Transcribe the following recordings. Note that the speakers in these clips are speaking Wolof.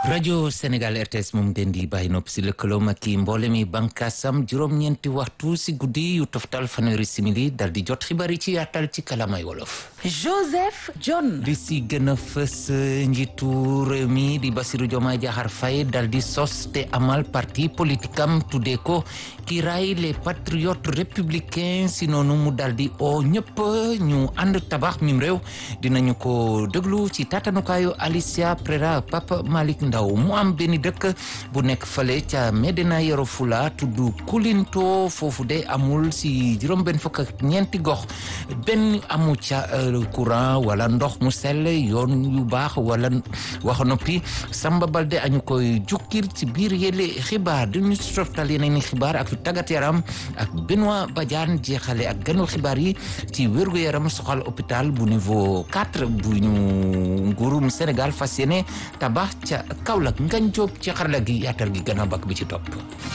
rajo Sénégal RTS moom ngeen di bàyyi nopp si lëkkaloom ak i mboole mi bànkaasam juróom-ñeenti waxtu si guddi yu toftal fanweeri simili dal di jot xibaar yi ci yaatal ci kalamay wolof. Joseph John. li si gën a fës njiitu réew mi di Bassirou Diomaye Diakhar Faye dal di sos te amal parti politique am tuddee ko Kiraay les patriotes républicains si noonu mu dal di oo ñëpp ñu ànd tabax mim réew dinañu ko déglu ci tatanukaayu Alicia Prera Papa Malick Ndaw mu am benn dëkk bu nekk fale ca Medina Yoro Fula tudd Kulinto foofu de amul si juróom benn fukk ak ñeenti gox benn amu ca courant wala ndox mu sell yoon yu baax wala wax noppi Samba Balde añu koy jukkil ci biir yële xibaar duñu softal yeneen i xibaar ak tàggat yaram ak Benoît Badiane jeexale ak ganu xibaar yi ci wérgu yaram soxal hôpital bu niveau 4 bu ñu nguurum Sénégal fas yéene tabax ca Kaolack ngañ jóob ci xarala gi yaatal gi gannaaw bak bi ci topp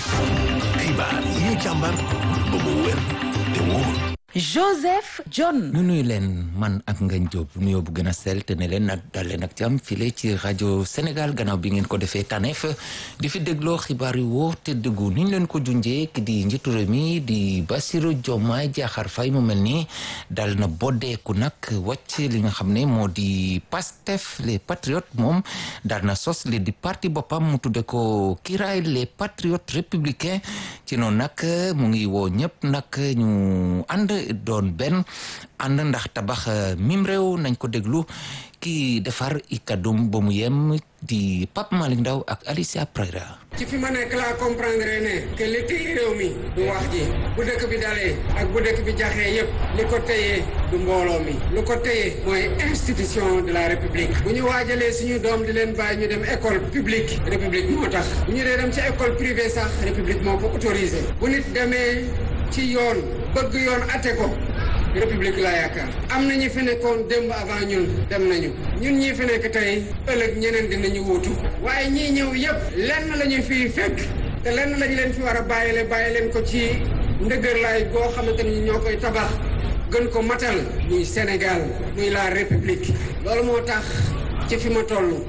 xibaar yi ñu càmbar ba mu wér te wóor Joseph John. ñu nuyu leen man ak Ngagne Diop nuyoo bu gën a sell te ne leen nag dal leen ak jàmm file ci rajo Sénégal gannaaw bi ngeen ko defee tànneef di fi dégloo xibaar yu wóor te dëggu ni ñu leen ko junjee ki di njiitu réew mi di Bassirou Diomaye Diakhar Faye mu mel ni dal na boddeeku nag wàcc li nga xam ne moo di Pastef les patriotes moom dal na sos li di parti boppam mu tudde ko Kiraay les patriotes républicains ci noonu nag mu ngi woo ñëpp nag ñu ànd doon benn ànd ndax tabax mim réew nañ ko déglu ki defar i kàddum ba mu yem di Pape Malick Ndaw ak Alicia Prera ci fi ma nekk laa comprendre ne que li téye réew mi du wax ji bu dëkk bi dalee ak bu dëkk bi jaxee yépp li ko téye du mbooloo mi lu ko téye mooy institution de la république bu ñu waajalee suñu doom di leen bàyyi ñu dem école publique république moo tax bu ñu dee dem ci école privée sax république moo ko autorisé bu nit demee ci yoon bëgg yoon ate ko république laa yaakaar am na ñi fi nekkoon démb avant ñun dem nañu ñun ñii fi nekk tey ëllëg ñeneen dinañu wuutu waaye ñii ñëw yépp lenn la ñu fiy fekk te lenn lañu leen fi war a bàyyile bàyyi leen ko ci ndëgërlaay boo xamante ni ñoo koy tabax gën ko matal muy Sénégal muy la république loolu moo tax ci fi ma toll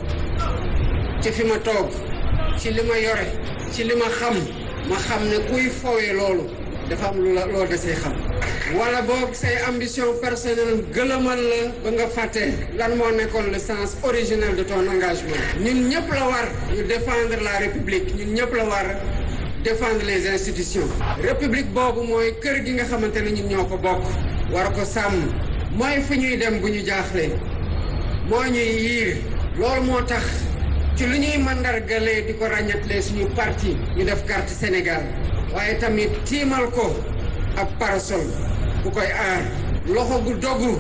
ci fi ma toog ci li ma yore ci li ma xam ma xam ne kuy fowee loolu dafa am lu la loo desee xam wala boog say ambition personnelle gëlëmal la ba nga fàtte lan moo nekkoon le sens originel de ton engagement ñun ñëpp la war ñu défendre la république ñun ñëpp la war défendre les institutions république boobu mooy kër gi nga xamante ne ñun ñoo ko bokk war ko sàmm mooy fu ñuy dem bu ñu jaaxlee moo ñuy yiir loolu moo tax ci lu ñuy mandargalee di ko ràññatlee suñu parti ñu def carte Sénégal waaye tamit tiimal ko ab parasol bu koy aar loxo gu dogu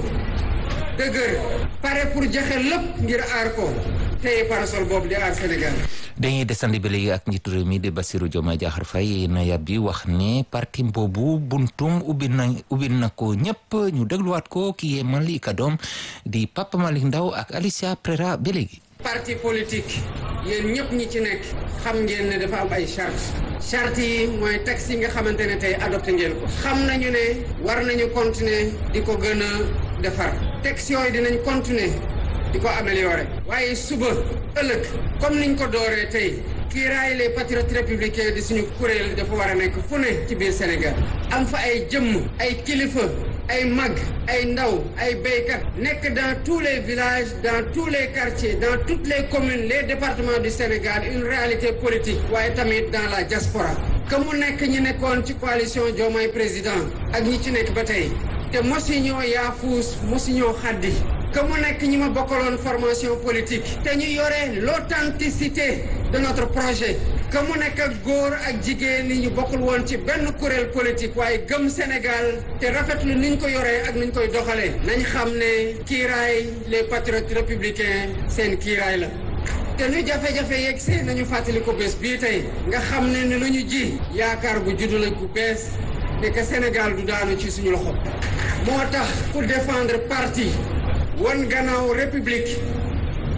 dëgër pare pour joxe lépp ngir aar ko tey parasol boobu di aar Sénégal. dañuy desandi ba léegi ak njiitu réew mi di Bassirou Diomaye Diakhar Faye na yàbbi wax ne parti boobu buntum ubbi na ubbi na ko ñëpp ñu dégluwaat ko ki yee man li kadoom di Papa Malick Ndaw ak Alicia Prera ba léegi. parti politique yéen ñëpp ñi ci nekk xam ngeen ne dafa am ay charte charte yi mooy texte yi nga xamante ne tey adopté ngeen ko xam nañu ne war nañu continuer di ko gën a defar texte yooyu dinañ continuer di ko améliorer waaye suba ëllëg comme niñ ko dooree tey kiiraay les patriotes républicains di suñu kuréel dafa war a nekk fu ne ci biir Sénégal am fa ay jëmm ay kilifa ay mag ay ndaw ay béykat nekk dans tous les villages dans tous les quartiers dans toutes les communes les départements du Sénégal une réalité politique waaye tamit dans la diaspora que mu nekk ñi nekkoon ci coalition Diomaye président ak ñi ci nekk ba tey te mosi ñoo yaafuus mosi ñoo xaddi que mu nekk ñi ma bokkaloon formation politique te ñu yore l'authenticité de notre projet que mu nekk ak góor ak jigéen ñi ñu bokkul woon ci benn kuréel politique waaye gëm Sénégal te rafetlu ni ñu ko yoree ak ni ñu koy doxalee nañ xam ne kiiraay les patriotes républicains seen kiiraay la te nu jafe-jafe yeeg see nañu fàttali ko bés bii tey nga xam ne ni lu ñu ji yaakaar gu juddu la gu bees ne que Sénégal du daanu ci suñu loxo moo tax pour défendre parti wan gannaaw république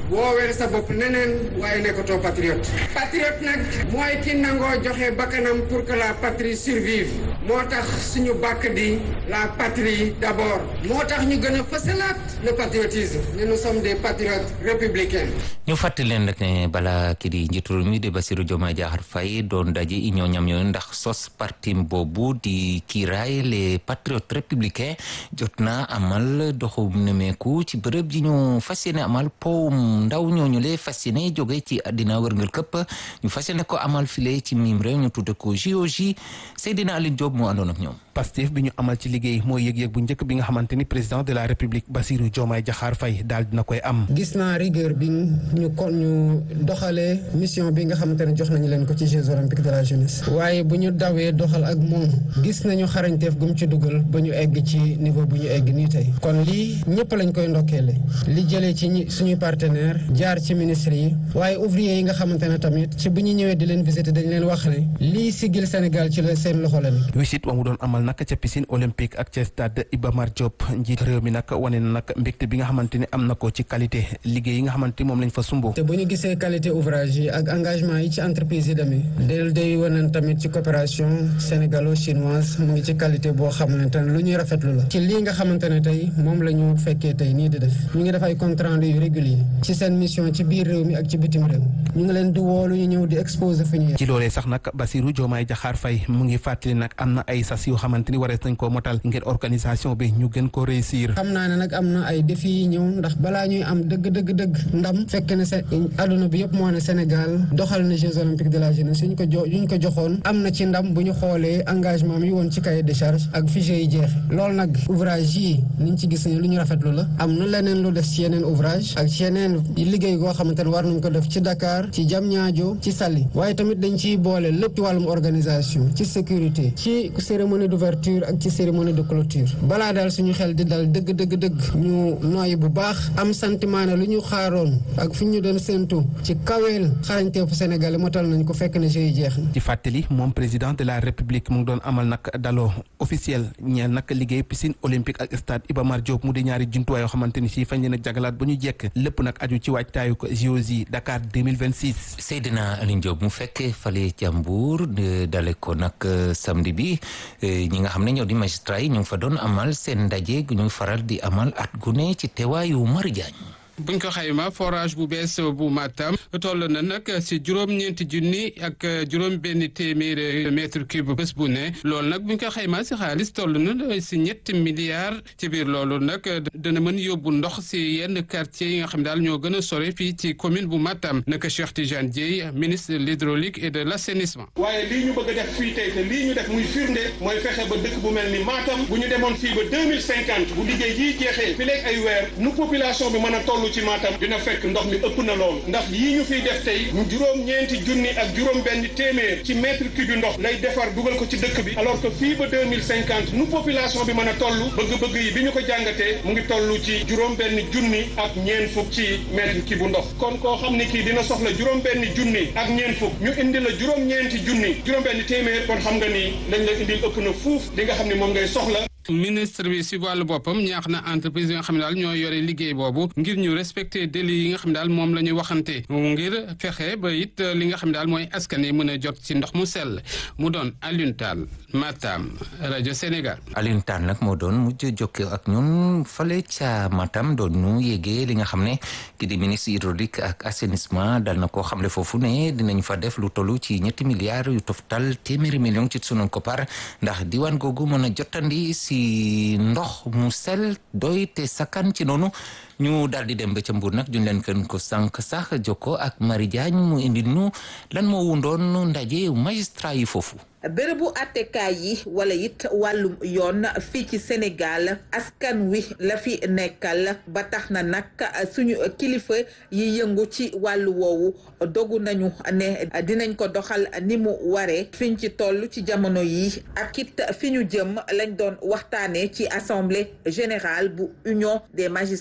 woowee sa bopp neneen waaye nekkatoo patriote patriote nag mooy ki nangoo joxe bakkanam pour que la patrie survive moo tax suñu bàkk di la patrie d'abord moo tax ñu gën a fësalaat le patriotisme ne nous sommes des patriotes républicains ñu fàttali leen rek ne bala kii di njiitu réew mi di Bassirou Diomaye Diakhar Faye doon daje union ñam yooyu ndax sos parti boobu di kiiraay les patriotes républicains jot na amal doxum nemeeku ci bërëb ji ñu fas yéene amal powum ndaw ñooñu le fas yéene jóge ci àddina wërngal këpp ñu fas yéene ko amal file ci mim réew ñu tudde ko JOJ Seydina Aline Diop moo àndoon ak ñoom Pastef bi ñu amal ci liggéey mooy yëg-yëg bu njëkk bi nga xamante ni président de la république Bassirou Diomaye Diakhar Faye daal dina koy am gis naa rigueur bi ñu kon ñu doxalee mission bi nga xamante ne jox nañu leen ko ci Jeux olympiques de la jeunesse waaye bu ñu dawee doxal ak moom gis nañu xarañteef gu mu ci dugal ba ñu egg ci niveau bu ñu egg nii tey kon lii ñëpp lañ koy ndokkeele li jëlee ci ñi suñuy partenaire jaar ci ministre yi waaye ouvrier yi nga xamante ne tamit ci bu ñu ñëwee di leen visiter dañ leen wax ne lii sigil Sénégal ci la seen loxo la nekk wisit wa mu doon amal nag ca piscine olympique ak ca stade Iba Mar Diop njiit réew mi nag wane na nag mbégte bi nga xamante ni am na ko ci qualité liggéey yi nga xamante ni moom lañ fa sumbo te bu ñu gisee qualité ouvrage yi ak engagement yi ci entreprise yi demee del day wane tamit ci coopération sénégalo-chinoise mu ngi ci qualité boo xamante ne lu ñuy rafetlu la ci lii nga xamante ne tey moom la ñu fekkee tey nii di def ñu ngi def ay compte rendu yu régulier ci seen mission ci biir réew mi ak ci bitim réew ñu ngi leen di woolu ñu ñëw di exposer fu ñu ci loolee sax nag Bassirou Diomaye Diakhar Faye mu ngi fàttali nag am na ay sas yoo xamante ni warees nañ koo motal ngir organisation bi ñu gën ko réussir xam naa ne nag am na ay défis yi ñëw ndax balaa ñuy am dëgg dëgg dëgg ndam fekk ne se adduna bi yëpp moo ne Sénégal doxal na Jeux olympiques de la jeunesse yuñ ko jo yuñ ko joxoon am na ci ndam bu ñu xoolee engagement mi woon ci cahier de charge ak fichier yi jeexe loolu nag ouvrage yi niñ ci gis ne lu ñu rafetlu la am na leneen lu def ci yeneen ouvrage ak ci yeneen liggéey goo xamante ne war nañ ko def ci Dakar ci Diamniadio ci Saly waaye tamit dañ ciy boole lépp ci wàllum organisation ci sécurité ci cérémonie d'ouverture ak ci cérémonie de clôture balaa daal suñu xel di dal dëgg dëgg dëgg ñu nooyi bu baax am sentiment ne lu ñu xaaroon ak fi ñu doon séentu ci kaweel xarañteefu Sénégal motal nañ ko fekk na jeu jeex na. ci fàttali moom président de la république mu ngi doon amal nag daloo officiel ñeel nag liggéey piscine olympique ak stade Iba Mar Diop mu di ñaari jumtuwaay yoo xamante ni si fañ leen a jagalaat ba ñu jekk lépp nag aju ci waajtaayu ko JOJ Dakar 2026. Seydina Aline Diop mu fekkee fale ca Mbour dale ko nag samedi bi ñi nga xam ne ñoo di magistrat yi ñu ngi fa doon amal seen ndaje gu ñuy faral di amal at gu ne ci teewaayu Mari Diagne buñ ko xayma forage bu bees bu Matam toll na nag si juróom-ñeenti junni ak juróom benn téeméeri mètre cube bés bu ne loolu nag buñ ko xayma si xaalis toll na si ñetti milliards ci biir loolu nag dana mën yóbbu ndox si yenn quartier yi nga xam daal ñoo gën a sore fii ci commune bu Matam naka Cheikh Tidiane Dieye ministre de l'hydraulique et de l'assainissement. waaye lii ñu bëgg a def fii tey te lii ñu def muy firnde mooy fexe ba dëkk bu mel ni Matam bu ñu demoon fii ba deux mille cinquante bu liggéey yii jeexee fi léegi ay weer nu population bi mën a toll ci Matam dina fekk ndox mi ëpp na loolu ndax yii ñu fiy def tey juróom-ñeenti junni ak juróom-benn téeméer ci mètre cube ndox lay defar dugal ko ci dëkk bi alors que fii ba deux mille cinquante nu population bi mën a toll bëgg-bëgg yi bi ñu ko jàngatee mu ngi toll ci juróom-benn junni ak ñeent fukk ci mètre cube ndox kon koo xam ni kii dina soxla juróom-benn junni ak ñeent fukk ñu indi la juróom-ñeenti junni juróom-benn téeméer kon xam nga ni lañ la indil ëpp na fuuf li nga xam ne moom ngay soxla. ministre bi si wàllu boppam ñaax na entreprise yi nga xam ne daal ñoo yore liggéey boobu ngir ñu respecter délai yi nga xam ne daal moom la ñuy waxante ngir fexe ba it li nga xam ne daal mooy askan yi mën a jot ci ndox mu sell mu doon Alioune Tall Matam rajo Sénégal. Alioune Tall nag moo doon mujj jokkoo ak ñun fale ca Matam doon ñu yégee li nga xam ne ki di ministre hydraulique ak assainissement dal na koo xamle foofu ne dinañ fa def lu tollu ci ñetti milliards yu toftal téeméeri million ci sunu koppar ndax diwaan googu mën a jotandi si ndox mu sel doy te sakkan ci noonu ñu daal di dem ba ca Mbuur nag juñ leen kën ko sànq sax jokko ak Marie Diagne mu indi nu lan moo wundoon ndaje magistrat yi foofu bërëbu attekaay yi wala it wàllum yoon fii ci Sénégal askan wi la fi nekkal ba tax na nag suñu kilifa yi yëngu ci wàllu woowu dogu nañu ne dinañ ko doxal ni mu waree fiñ ci toll ci jamono yi ak it fi ñu jëm lañ doon waxtaanee ci assemblée générale bu union des magistrats bu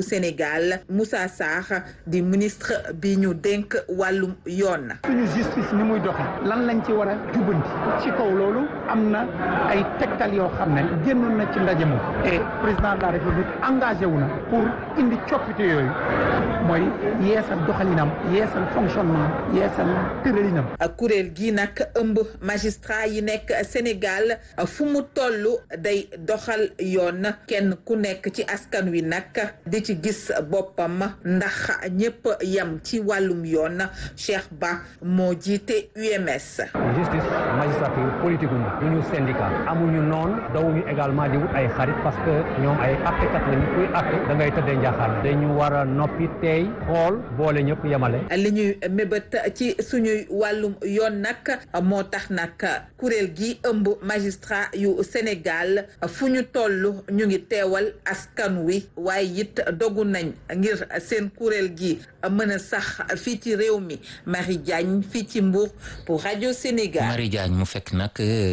Sénégal Moussa Sarr di ministre bi ñu dénk wàllum yoon. suñu justice ni muy doxe lan lañ ci war a jubanti ci kaw loolu am na ay tegtal yoo xam ne génnoon na ci ndaje moom et président de la république engagé wu na pour indi coppite yooyu mooy yeesal doxalinam yeesal fonctionnement yeesal tëralinam. kuréel gi nag ëmb magistrat yi nekk Sénégal fu mu toll day doxal yoon kenn ku nekk ci askan wi nag di ci gis boppam ndax ñépp yam ci wàllum yoon Cheikh Ba moo jiite UMS. justice magistrature politique ñu duñu syndicat amuñu noonu dawuñu également di wut ay xarit parce que ñoom ay attekat lañu kuy atte da ngay tëddee njaaxaan dañu war a noppi tey xool boole ñëpp yemale. li ñuy mébét ci suñuy wàllum yoon nag moo tax nag kuréel gi ëmb magistrat yu Sénégal fu ñu toll ñu ngi teewal askan wi waaye it dogu nañ ngir seen kuréel gi mën a sax fii ci réew mi Marie Diagne fii ci Mbour pour rajo Sénégal. Marie Diagne mu fekk nag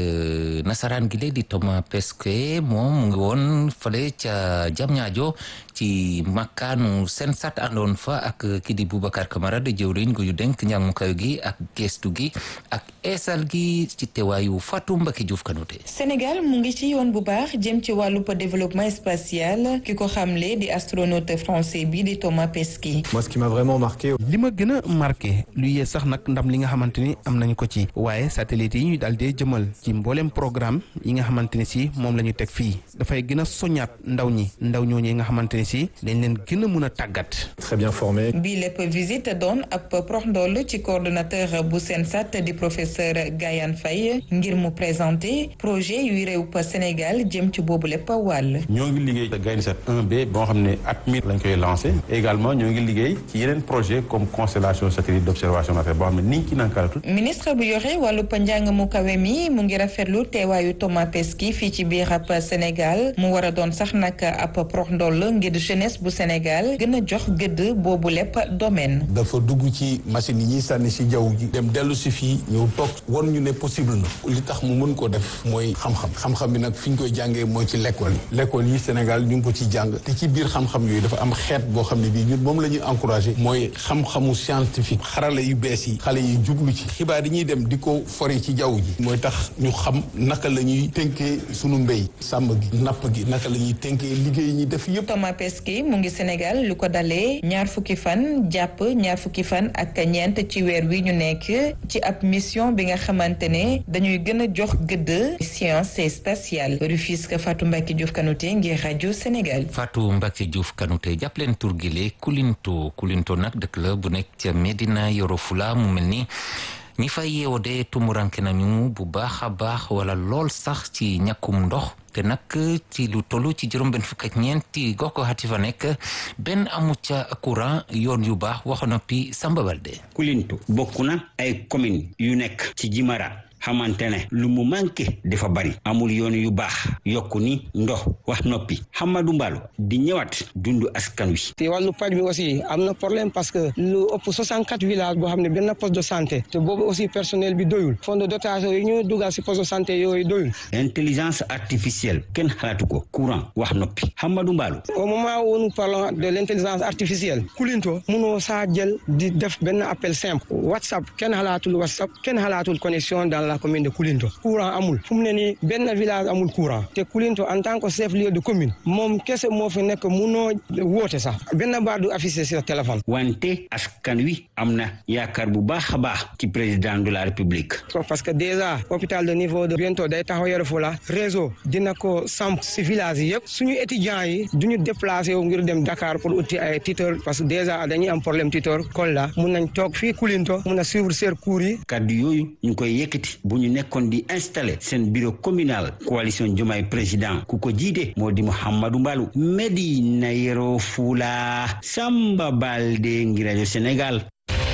nasaraan gi léegi di Thomas Pesquet moom mu ngi woon fële ca Diamniadio ci makkaanu seen sat àndoon fa ak kii di Boubacar Camara di jëwriñ gu yu denk njàng mu kaw gi ak gestu gi ak eesal gi ci teewaayu Fatou Mbacké Diouf Kanouté Sénégal mu ngi ci yoon bu baax jëm ci wàllu développement spatial ki ko xamle di astronaute français bi di Thomas Pesquet. moi ce qui m'a vraiment marqué. li ma gën a marqué lu yee sax nag ndam li nga xamante ni am nañu ko ci waaye satellite yi ñuy daal di jëmal ci mboolem programme yi nga xamante ni si moom la ñu teg fii dafay gën a soññaat ndaw ñi ndaw ñooñu nga xamante ni si dañ leen gën a mën a tàggat. très bien formé. bii lépp visite doon ab prox ndoll ci coordonnateur bu Sensat di professeur Gayane Faye ngir mu présenter projet yuy réew pa Sénégal jëm ci boobu lépp wàll. ñoo ngi liggéey Gaïndé 1B boo xam ne at mi lañ koy lancé également ñoo ngi liggéey ci yeneen projet comme constellation satellite d' observation affaire boo xam ne ni ngi ci nankaaratu ministre bu yore wàllu njàng mu kawe mi mu ngi rafetlu teewaayu Thomas Pesquet fii ci biir ab Sénégal mu war a doon sax nag ab prox ndoll ngir jeunesse bu Sénégal gën a jox gëdd boobu lépp domaine. dafa dugg ci machine yi ñuy sànni si jaww ji dem dellu si fii ñëw toog won ñu ne possible na li tax mu mën ko def mooy xam-xam xam-xam bi nag fi ñu koy jàngee mooy ci l'école yi l'école yi Sénégal ñu ngi ko ci jàng te ci biir xam-xam yooyu dafa am xeet boo xam ne bii ñun moom la ñuy encouragé mooy xam-xamu scientifique xarala yu bees yi xale yi jublu ci xibaar yi ñuy dem di ko fori ci jaww ji mooy tax ñu xam naka la ñuy tënkee sunu mbéy sàmm gi napp gi naka la ñuy tënkee liggéey yi ñuy def yëpp. Thomas Pesquet mu ngi Sénégal lu ko dalee ñaar fukki fan jàpp ñaar fukki fan ak ñeent ci weer wi ñu nekk ci ab mission bi nga xamante ne dañuy gën a jox gëdd science et spatiale Rufisque Fatou Mbacké Diouf Kanouté ngir rajo Sénégal. Fatou Mbacké Diouf Kanouté jàpp leen tur gi le Kulinto Kulinto nag dëkk la bu nekk ca Medina Yoro Fula mu mel ni. ñi fay yeewoo de tumuranke nañu bu baax a baax wala lool sax ci ñàkkum ndox te nag ci lu toll ci juróom benn fukk ak ñeenti gox ko xati fa nekk benn amu ca courant yoon yu baax waxa noppi Samba Balde Kulinto bokk na ay commune yu nekk ci Jimara xamante ne lu mu manqué dafa bari amul yoon yu baax yokku ni ndox wax noppi Hamadou Mballo di ñëwaat dundu askan wi. te wàllu paj bi aussi am na problème parce que lu ëpp 64 villages boo xam ne benn poste de santé te boobu aussi personnel bi doyul fonds de dotation yi ñu dugal si poste de santé yooyu doyul. intelligence artificielle kenn xalaatu ko courant wax noppi Hamadou Mballo. au moment où nous parlons de l' intelligence artificielle Kulinto munoo saa jël di def benn appel simple WhatsApp kenn xalaatul WhatsApp kenn xalaatul connexion dans la commune de Kulinto courant amul fu mu ne nii benn village amul courant te Kulinto en tant que chef lieu de commune moom kese moo fi nekk munoo woote sax benn baat du affiché sur téléphone. wante askan wi am na yaakaar bu baax a baax ci président de la république. parce que déjà hôpital de niveau de bientôt day taxaw Yoro Fula réseau dina ko samp si village yi yëpp suñu étudiants yi duñu déplacé wu ngir dem Dakar pour uti ay tuteur parce que déjà dañuy am problème tuteur Kolda mun nañ toog fii Kulinto mun a suivre seen cours yi. kaddu yooyu ñu koy yëkkati bu ñu nekkoon di installé seen bureau communal coalition Diomaye président ku ko jiite moo di Mouhamadou Mbalou Medina Yoro Fula Samba Balde ngi rajo Sénégal.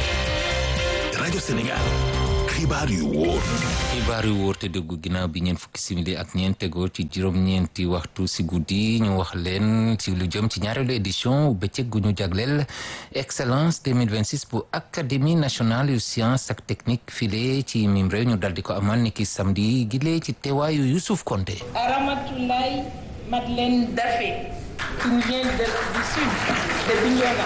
rajo Sénégal xibaar yu wóor. xibaar yu wóor te déggu ginnaaw bi ñeent fukki simili ak ñeent tegoo ci juróom-ñeenti waxtu si guddi ñu wax leen ci lu jëm ci ñaareelu édition bëccëg gu ñu jagleel excellence 2026 bu académie nationale yu science ak technique file ci mim réew ñu dal di ko amal ni ki samedi gile ci teewaayu Youssouf Konté Ramatoulaye Madeleine Daffé qui nous vient de, du sud, de Bignona.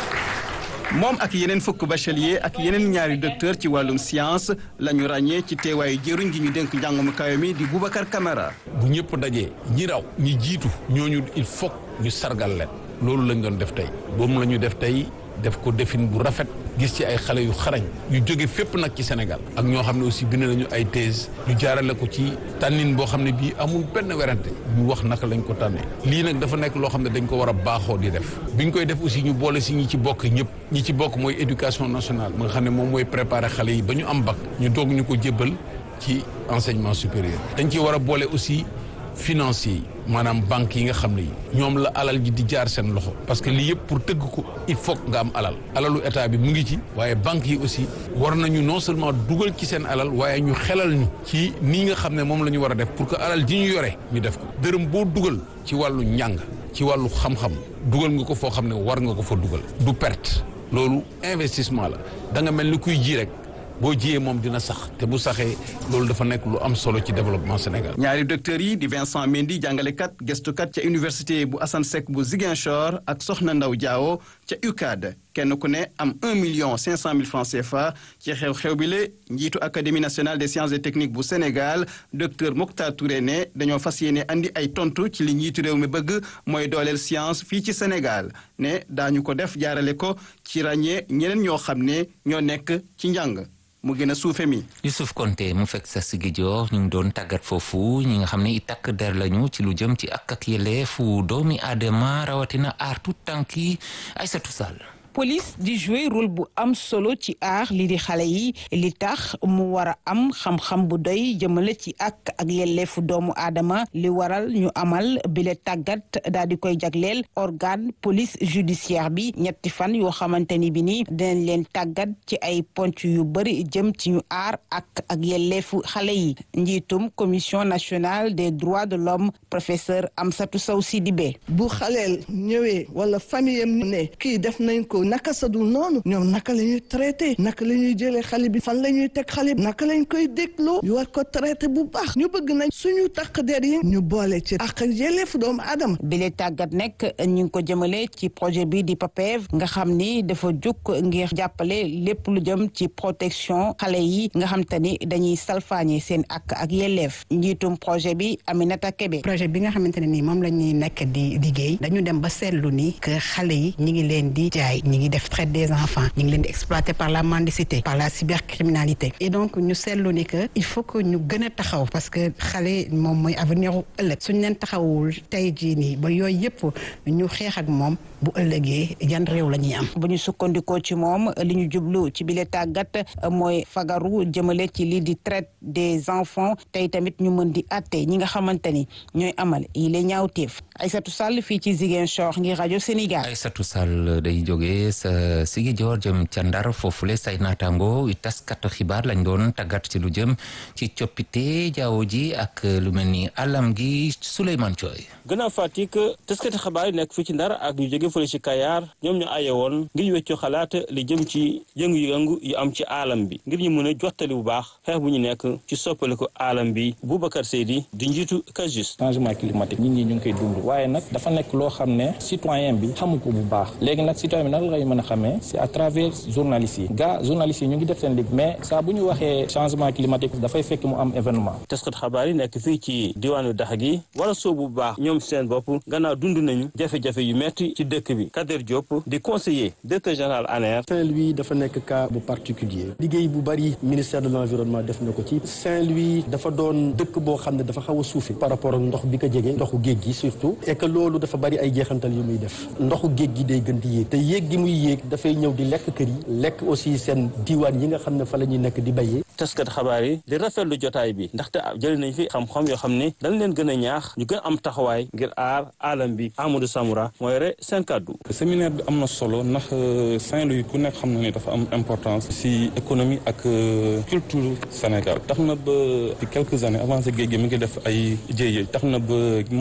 moom ak yeneen fukk bachelier ak yeneen ñaari docteur ci wàllum science la ñu ràññee ci teewaayu jëruñ gi ñu dénk njàngum kawe mi di Boubacar Camara. bu ñëpp dajee ñi raw ñi jiitu ñooñu il faut ñu sargal leen loolu lañ doon def tey boobu la ñu def tey def ko defin bu rafet gis ci ay xale yu xarañ yu jóge fépp nag ci Sénégal ak ñoo xam ne aussi bind nañu ay thèse ñu jaarale ko ci tànnin boo xam ne bii amul benn werante ñu wax naka lañ ko tànnee lii nag dafa nekk loo xam ne dañ ko war a baaxoo di def bi ñu koy def aussi ñu boole si ñi ci bokk ñëpp ñi ci bokk mooy éducation nationale ma nga xam ne moom mooy préparer xale yi ba ñu am bac ñu doog ñu ko jébbal ci enseignement supérieur dañ ci war a boole aussi financier yi maanaam banques yi nga xam ne yi ñoom la alal ji di jaar seen loxo parce que lii yëpp pour tëgg ko il faut nga am alal alalu état bi mu ngi ci waaye banques yi aussi war nañu non seulement dugal ci seen alal waaye ñu xelal ñu ci nii nga xam ne moom la ñu war a def pour que alal ji ñu yore ñu def ko dërëm boo dugal ci wàllu njàng ci wàllu xam-xam dugal nga ko foo xam ne war nga ko fa dugal du perte loolu investissement la da nga mel ni kuy ji rek boo jiyee moom dina sax te bu saxee loolu dafa nekk lu am solo ci développement Sénégal. ñaari docteurs yi di Vincent Mendy jàngalekat gëstukat ca université bu Assane Seck bu Ziguinchor ak Soxna Ndaw Diawo ca UCAD kenn ku ne am 1 million 500 mille francs CFA ci xew-xew bi le njiitu académie nationale des sciences et techniques bu Sénégal docteur Mokhtar Touré ne dañoo fas yéene andi ay tontu ci li njiitu réew mi bëgg mooy dooleel science fii ci Sénégal ne daañu ko def jaarale ko ci ràññee ñeneen ñoo xam ne ñoo nekk ci njàng. mu gën a suufe mi. Youssouf Konté mu fekk sa sigi joor ñu ngi doon tàggat foofu ñi nga xam ne i takk der lañu ci lu jëm ci ak ak yelleefu doomi aadama rawatina aar tout tànk yi Aïssatou Sall police di jouer rôle bu am solo ci aar li di xale yi li tax mu war a am xam-xam bu doy jëmale ci ak ak yelleefu doomu aadama li waral ñu amal bile tàggat daal di koy jagleel organe police judiciaire bi ñetti fan yoo xamante ni bi ni dinañ leen tàggat ci ay ponc yu bëri jëm ci ñu aar ak ak yelleefu xale yi njiitum commission nationale des droits de l'homme professeur Amsatou Sow Sidibé bu xaleel ñëwee wala famille am ne kii def nañ ko naka sadul noonu ñoom naka la ñuy traité naka la ñuy jëlee xale bi fan la ñuy teg xale bi naka lañ koy dégloo ñu war ko traité bu baax ñu bëgg nañ suñu takk der yi ñu boole ci ak yelleefu doomu aadama bile tàggat nekk ñu ngi ko jëmale ci projet bi di PAPEV nga xam ni dafa jóg ngir jàppale lépp lu jëm ci protection xale yi nga xam te ni dañuy salfaañe seen ak ak yelleef njiitum projet bi Aminata Kebe projet bi nga xamante ne nii moom la ñuy nekk di liggéey dañu dem ba seetlu ni que xale yi ñi ngi leen di jaay ñi ngi def traite des enfants ñi ngi leen di exploiter par la mendicité par la cybercriminalité et donc ñu seetlu ni que il faut que ñu gën a taxaw parce que xale moom mooy avenir u ëllëg suñ leen taxawul tey jii nii ba yooyu yëpp ñu xeex ak moom bu ëllëgee yan réew la ñuy am. bu ñu sukkandikoo ci moom li ñu jublu ci bile tàggat mooy fagaru jëmale ci lii di traite des enfants tey tamit ñu mën di atte ñi nga xamante ni ñooy amal yi la ñaawteef Aïssatou Sall fii ci Ziguinchor ngir rajo Sénégal. Aïssatou Sall day jógee sa sigi joor jëm ca Ndar foofule say naataango i taskatu xibaar lañ doon tàggat ci lu jëm ci coppite jaww ji ak lu mel ni alam gi Souleymane Thioy. gannaaw Fatick taskati xabaar yi nekk fii ci Ndar ak ñu jóge fële ci Kayar ñoom ñu aye woon ngir ñu weccoo xalaat li jëm ci yëngu-yëngu yu am ci alam bi ngir ñu mën a jottali bu baax xeex bu ñu nekk ci soppaliku alam bi Boubacar Seydi di njiitu Kajus. changement climatique nit ñi ñu ngi koy dund waaye nag dafa nekk loo xam ne citoyen bi xamu ko bu baax léegi nag citoyen bi nag la ngay mën a xamee c'est à travers journalistes yi gaa journalistes yi ñu ngi def seen liggéey mais saa bu ñu waxee changement climatique dafay fekk mu am événement taskat xabaar yi nekk fii ci diwaanu dax gi wala soobu bu baax ñoom seen bopp gannaaw dund nañu jafe-jafe yu metti ci dëkk bi Kader Diop di conseiller directeur général ANER Saint-Louis dafa nekk cas bu particulier liggéey bu bari ministère de l'environnement def na ko ci Saint-Louis dafa doon dëkk boo xam ne dafa xaw a suufi par rapport ak ndox bi ko jege ndoxu géej gi surtout et que loolu dafa bari ay jeexantal yu muy def ndoxu géej gi day gën di yéeg te yéeg gi muy yéeg dafay ñëw di lekk kër yi lekk aussi seen diiwaan yi nga xam ne fa la ñuy nekk di béyee taskat xabaar yi di rafetlu jotaay bi ndaxte jëli nañ fi xam-xam yoo xam ne dañ leen gën a ñaax ñu gën am taxawaay ngir aar alam bi Amadou Samoura mooy re seen kàddu séminaire bi am na solo ndax Saint-Louis ku nekk xam na ne dafa am importance ci économie ak culture Sénégal tax na ba ci quelques années avant géej gi mi ngi def ay jéye tax na ba